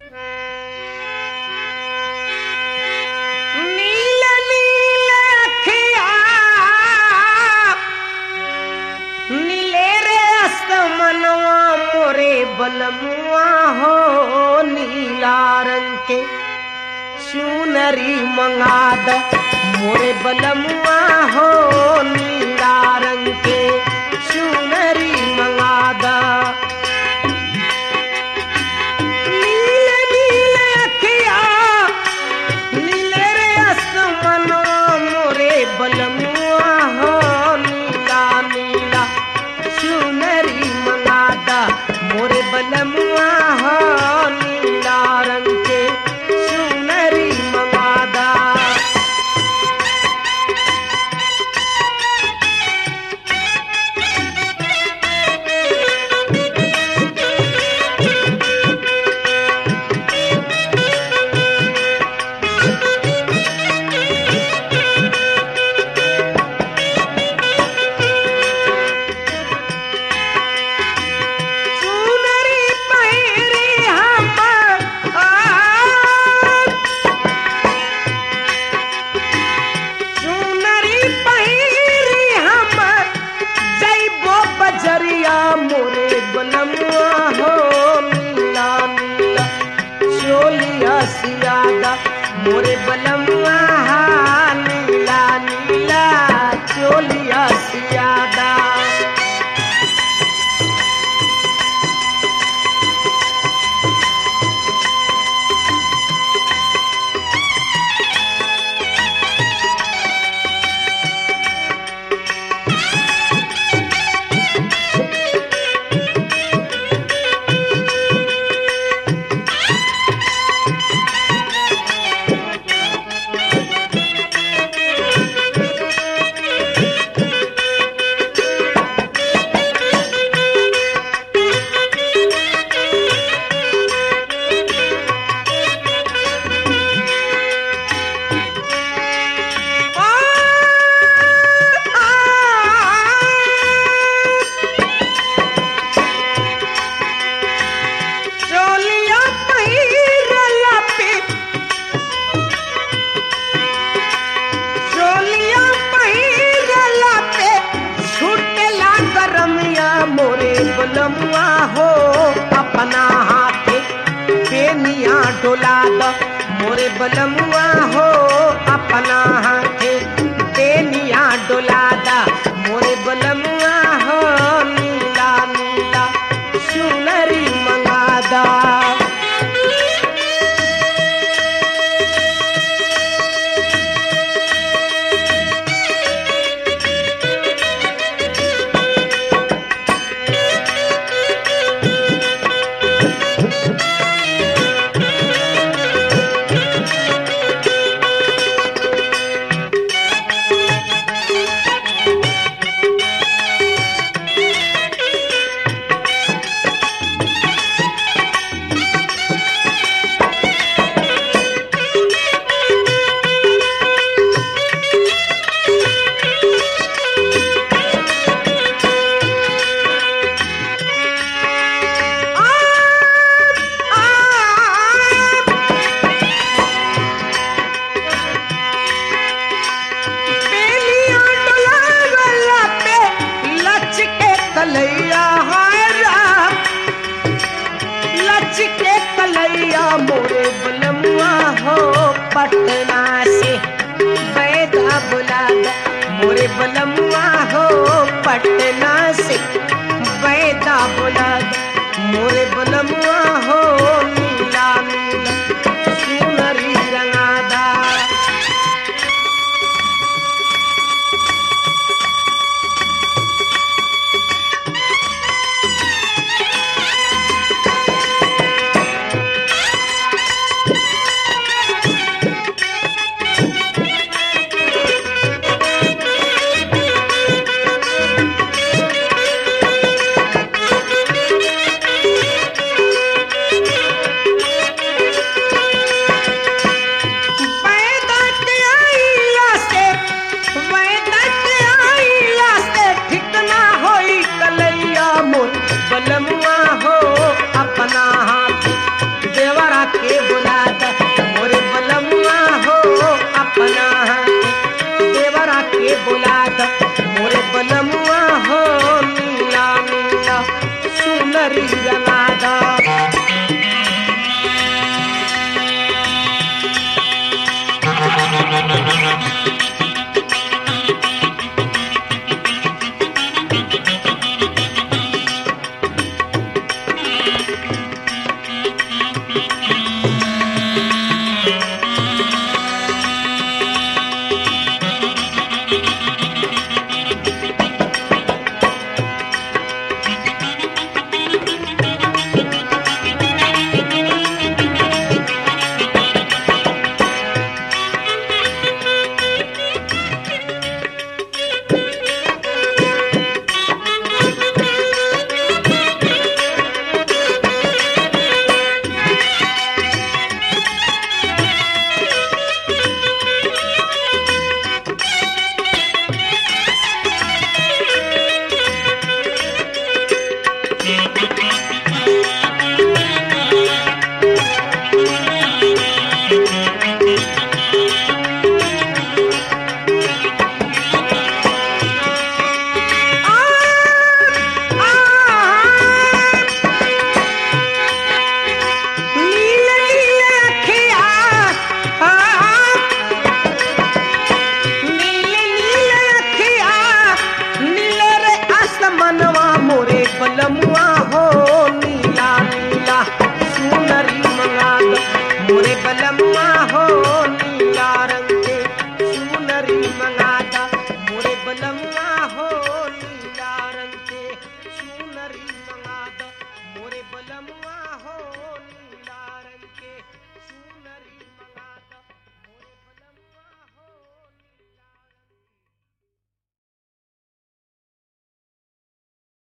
नील नील अखिया नीले रे असमनवा मोरे बलमुआ हो नीला रंग के चुनरी मंगाद मोरे बलमुआ हो नीला रंग के चुनरी मंगादा नीले नीले अखिया नीले रे आसमानो मोरे बलमुआ हो नीला नीला चुनरी मंगादा मोरे बलमुआ हो नीला रंग के चुनरी मंगादा चुनरी पहिरी हम आ चुनरी पहिरी हम जैबो बजरिया मोरे बलमुआ हो नीला नीला चोलिया सियादा मोरे बलमुआ हा नीला नीला चोलिया सियादा चोलिया पहिरला पे चोलिया पहिरला पे छूटेला गरमिया मोरे बलमुआ हो अपना हाथे बेनिया डोला द मोरे बलमुआ हो अपना हाथे बेनिया डोला द मोरे बलमुआ हो नीला नीला सुनरी मंगादा बेलिया डोलावला पे लचके कलैया हाय राम लचके कलैया मोरे बलमुआ हो पटना से बैदा बुला द मोरे बलमुआ हो पटना से बैदा बुला द मोरे बलमुआ हो नीला नीला सुनरी रंगादा के बुला